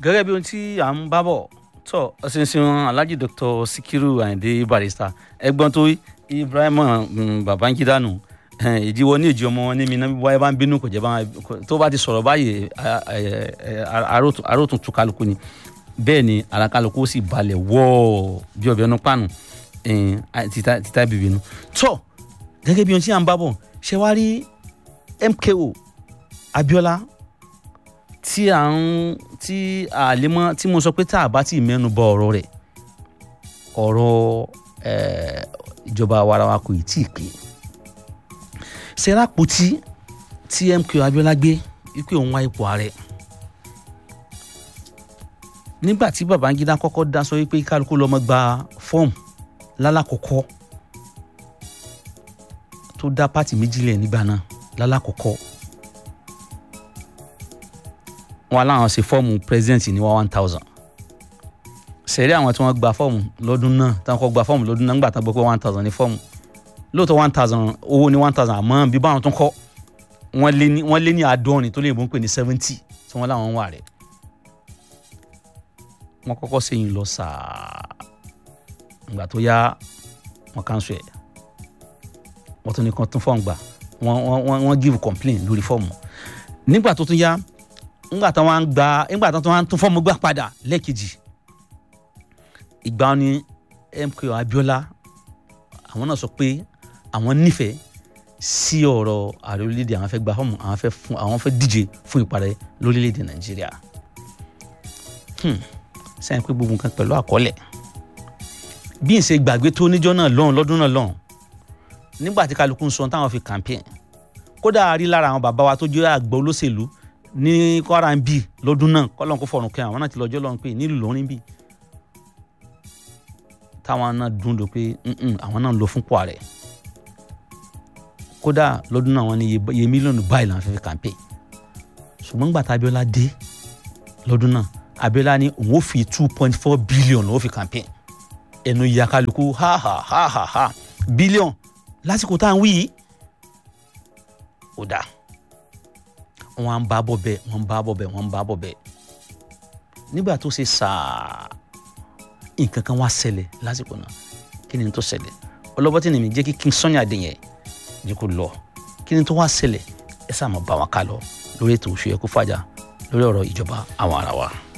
gẹ́gẹ́ bí ohun tí à ń bá bọ̀ tọ́ ọ̀sìnsìn alhaji dr sikiru ayinde barrister ẹgbọ́n tó ibrahim um, babangida nù ìdíwọ́ ní ìjì ọmọ wọn ní mi náà wáyé bá ń bínú kò jẹ́ bá tó bá ti sọ̀rọ̀ báyìí arótún tú kálukú ni bẹ́ẹ̀ ni ara kálukú ó sì balẹ̀ wọ́ọ̀ bí ọbẹ̀ ọ̀nà pàánù títa bìbí nu tọ́ gẹ́gẹ́ bí ohun tí à ń bá bọ̀ ṣe wá rí mko abiola tí à ń tí àlemọ́ tí mo sọ pé tá a bá ti mẹ́nu bọ ọ̀rọ̀ rẹ̀ ọ̀rọ̀ ìjọba warawa kò tí ì pé sẹ́rápótí tí mko abiola gbé wípé òun wá ipò ààrẹ nígbà tí babangida kọ́kọ́ dá sọ wípé kálukú lọ́mọ gba fọ́ọ̀mù lálàkọ́kọ́ tó dá pátì méjìlẹ̀ nígbà náà lálàkọ́kọ́ wọn aláwọn ṣe fọ́ọ̀mù president ní one thousand sẹ̀rí àwọn tí wọ́n gba fọ́ọ̀mù lọ́dún náà tí wọ́n kọ́ gba fọ́ọ̀mù lọ́dún náà nígbà tí wọ́n gbọ́ pé one thousand ní fọ́ọ̀mù lóòótọ́ one thousand owó ní one thousand àmọ́ bí báwọn tó ń kọ́ wọ́n lé ní àádọ́rin tó lè mú pé ní seventy tí wọ́n láwọn wà rẹ̀ wọ́n kọ́kọ́ sẹ́yìn lọ sàá ìgbà tó yá wọ́n cancel ẹ̀ wọ́n tún ní kan tún fọ́ọ̀mù gbà wọ́n wọ́n give complain lórí fọ́ọ̀mù nígbà tó tún yá ńgbà tó wọ́n gba ńgbà tó wọ́n tún fọ́ọ̀mù gbà padà lẹ́ẹ̀kejì ìgbà ni MKO Abiola àwọn náà sọ pé àwọn nífẹ̀ẹ́ sí ọ̀rọ̀ ààrẹ orílẹ̀-èdè àwọn fẹ́ gba fọ́ọ̀mù àwọn fẹ́ fún àwọn fẹ́ díje fún ìparẹ́ lórílẹ̀-èdè Nàìjíríà sẹ́yìn pé gbogbo nǹkan pẹ̀lú àkọọ́lẹ̀ bí n ṣe gbàgbé tó níjọ́ náà lọ́hùn lọ́dún náà lọ́hùn nígbà tí kálukú ń sọ táwọn fi campaign kódà a rí lára àwọn bàbá wa tó jẹ́ àgbà olóṣèlú ní Kwara ń bì lọ́dún náà kọ́lọ́n kó fọ̀rùn kẹ́ àwọn náà ti lọ́jọ́ lọ́hùn pé nílùú lọ́rin bì táwọn náà dún dò pé àwọn náà ń lọ fún Kwara kódà lọ́dún náà wọ́n ní iye mílíọ̀nù báyìí làwọn fẹ́ fi campaign ṣùgbọ́n nígbà tá Abiola dé lọ́dún náà Abiola ní òun ó fi two point four billion lọ́wọ́ fi campaign ẹnu ìyá kálukú ha ha ha ha ha bílíọ̀n lásìkò tá à ń wí yìí ó dáa wọn à ń bá bọ̀ bẹ́ẹ̀ wọn ń bá bọ̀ bẹ́ẹ̀ wọn ń bá bọ̀ bẹ́ẹ̀ nígbà tó ṣe sàá nǹkan kan wá ṣẹlẹ̀ lásìkò náà kí ni tó ṣẹlẹ̀ ọlọ́bọ́tì ni mi jẹ́ kí King Sunny Adé yẹn jẹ́ kó lọ kí ni tó wá ṣẹlẹ̀ ẹ sáà máa bá wọn ká lọ lórí ètò Òṣùyẹ̀kú Fàjà lórí ọ̀rọ̀ ìjọba àwọn ará wa.